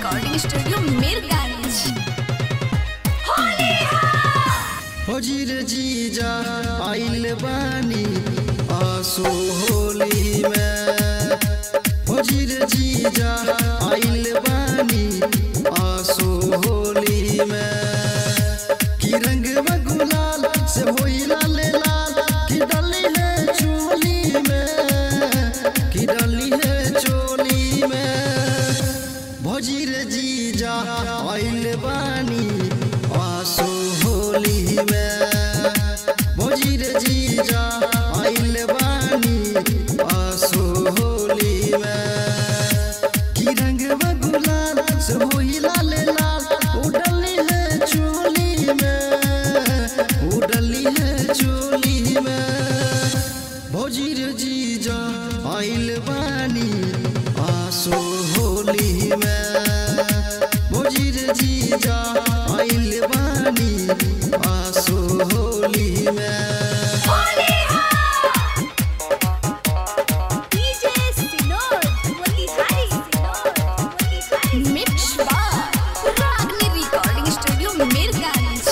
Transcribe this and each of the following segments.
Recording studio Mirganj फजीर जीजा आइल बानी आसो होली में फजीर जीजा आइल बानी आसो होली में की रंग में गुलाल से होई लाल लाल की डली है चोली में की डली है चोली में भजीर जीजा आइल बानी आसो होली में भजीर जीजा आइल बानी आसो होली में की रंग में गुलाल से होई लाल लाल उडली है चोली में उडली है चोली में भोजीर जीजा आइल बानी आसो होली में भोजीर जीजा आइल बानी आसो होली में डीजे सिनोर मोतिहारी सिनोर मोतिहारी मिक्स बार रागनी रिकॉर्डिंग स्टूडियो मीरगंज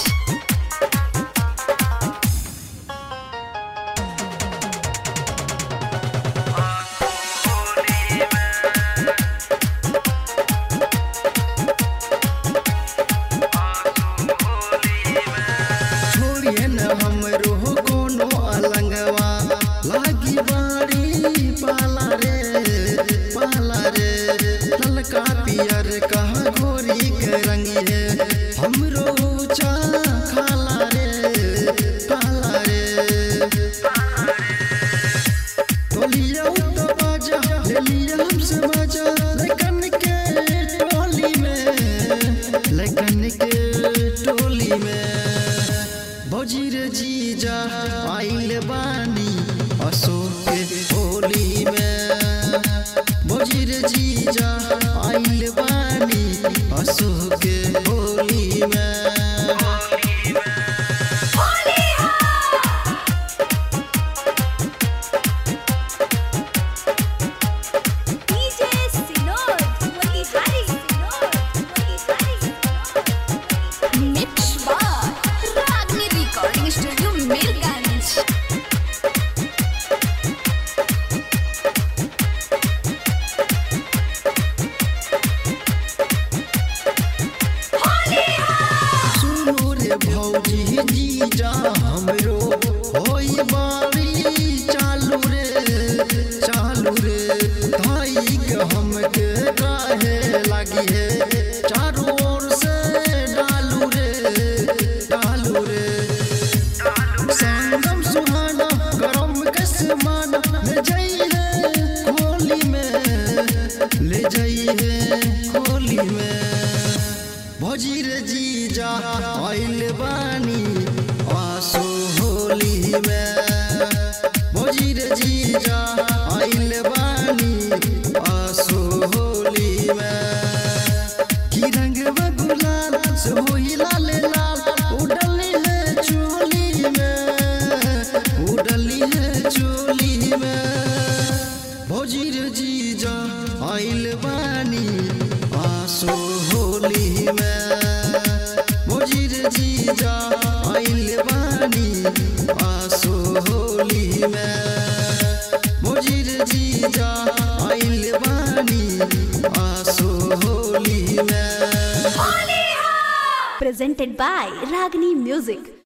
छोड़िए न हमरो कोनो अलंगवा लागी बाड़ी पाला रे पाला रे ललका पियर कहा घोरी के रंगी है हमरो ऊंचा खाला रे खाला रे टोलिया तो बाजा ले लिया हमसे बाजा लेकिन के टोली में लेकिन के टोली में भोजीर जीजा आइल बानी अशोक के होली में भोजीर जीजा आइल बानी अशोक के होली में डीजे सिनोर मोतिहारी सिनोर मोतिहारी मिक्स बार रागनी रिकॉर्डिंग स्टूडियो मीरगंज सुनो रे भौजी जीजा हमरो होई बारी चालू रे चालू रे भाई के हमके काहे लगी है चारों ओर से डालू रे डालू रे संगम सुहाना गरम कस माना ले जाइए होली में ले जाइए होली में भजीर जीजा आइल बानी आसो होली में भजीर जीजा आइल बानी आसो होली में की रंग में गुलाल से होई लाल लाल उडली है चोली में उडली है चोली में भोजीर जीजा आइल बानी आसो होली में भोजीर जीजा आइल बानी आसो होली में भोजीर जीजा आइल बानी आसो होली में presented by Ragini Music.